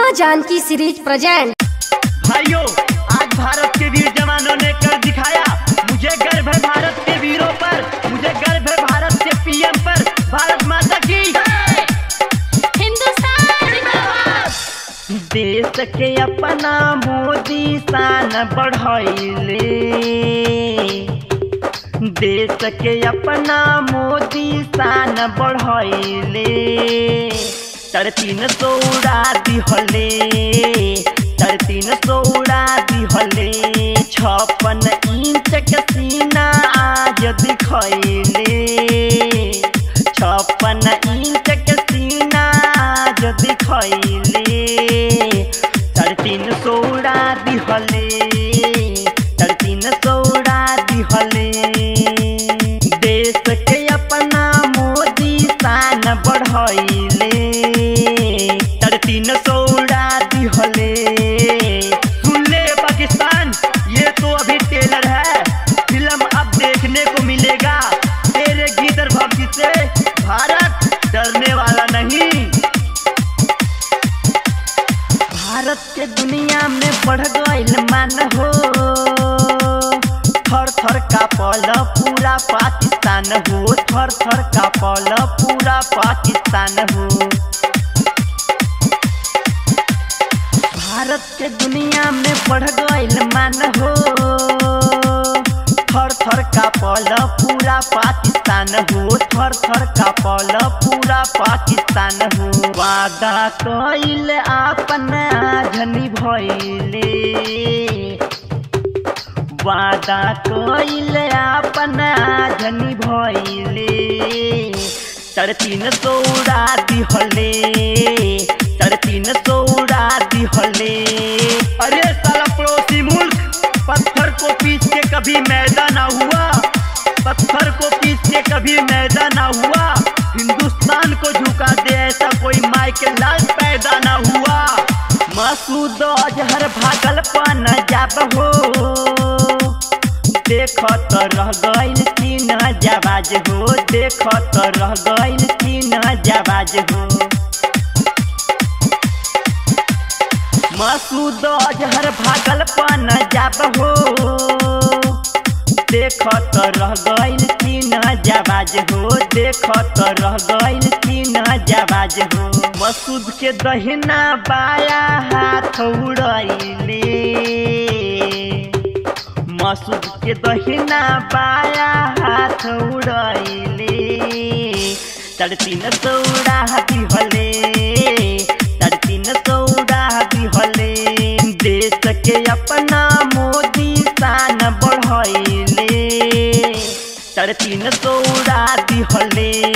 माँ Janaki series present भाइयों आज भारत के वीर जवानों ने कर दिखाया मुझे गर्व है भारत के वीरों पर मुझे गर्व है भारत के पीएम पर भारत माता की देश के अपना मोदी शान बढ़ैले देश के अपना मोदी शान बढ़ैले साढ़े तीन सौ उड़ा दिहले साढ़े तीन सौ उड़ा दिहले छप्पन इंच के सीना आज दिखैले छप्पन इंच के सीना आज दिखैले साढ़े तीन सौ उड़ा दिहले साढ़े तीन सौ उड़ा दिहले देश के अपना मोदी शान बढ़ैले साढ़े तीन सौ उड़ा दिहले सुन ले पाकिस्तान ये तो अभी टेलर है फिल्म अब देखने को मिलेगा तेरे गीतर भक्ति से भारत डरने वाला नहीं भारत के दुनिया में बढ़ गईल मान हो थर थर का पल पूरा पाकिस्तान हो थर थर का पल पूरा पाकिस्तान हो भारत के दुनिया में बढ़ गईल मान हो थर थर का पल पूरा पाकिस्तान हो थर थर का पल पूरा पाकिस्तान हो वादा कईल अपना झनी भइले वादा कईल अपना झनी भइले साढ़े तीन सौ उड़ा दिहले साढ़े तीन सौ उड़ा दिहले अरे साला पड़ोसी मुल्क पत्थर को पीस के कभी मैदा ना हुआ पत्थर को पीस के कभी मैदा ना हुआ हिंदुस्तान को झुका दे ऐसा कोई माई के लाल पैदा ना हुआ मसूद अजहर भागल पन जाब हो देख तो रह गईल तीन जवाज हो देख तो रह गईल तीन जवाज हो मसूद अजहर भागल पन जाब हो देख तो रह गईल तीन जवाज हो देख तो रह गईल तीन जवाज हो मसूद के दहिना बाया हाथ उड़ैले मसूद के दहिना बाया हाथ उड़ैले साढ़े तीन सौ उड़ा दिहले साढ़े तीन सौ उड़ा दिहले देश के अपना मोदी शान बढ़ैले साढ़े तीन सौ उड़ा दिहले